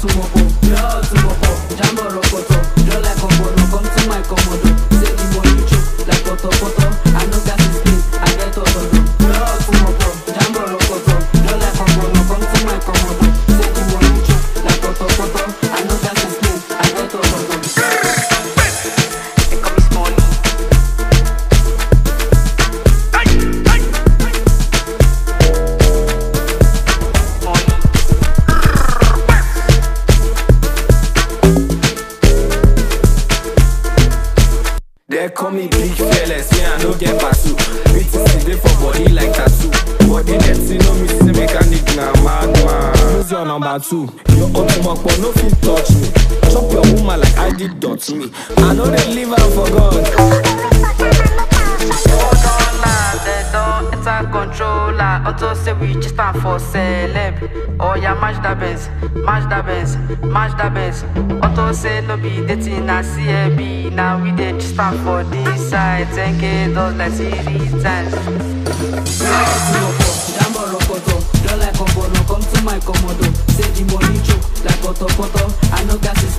sumopo, blood sumopo, jambo rokoto, draw like ombono, come to my komodo. Say the money choke like poto poto, I no gas is clean, I get otodo. Blood sumopo, jambo rokoto, draw like ombono, come to my komodo. Say the money choke like poto poto, I no gas is clean, I get otodo. They call me Smalley. Smalley. They call me big fearless, me I no get pasu. BTC dey for body like tattoo. Body dirty, no me say mechanic na madman. Use your number two. Your otumokpo no fit touch me. Chop your woman like I did dot me. I know they leave am for God. Hold on now, they don't enter controller. Auto say we just stand for celeb. Oh yeah, match that Benz, match that Benz, match that Benz. Auto say no be dating na CLB. Now we dey just stand for this side. 10k dollars like series times. Blood sumopo, jambo rokoto, draw like ombono, come to my komodo. Say the money choke like poto poto, I no gas is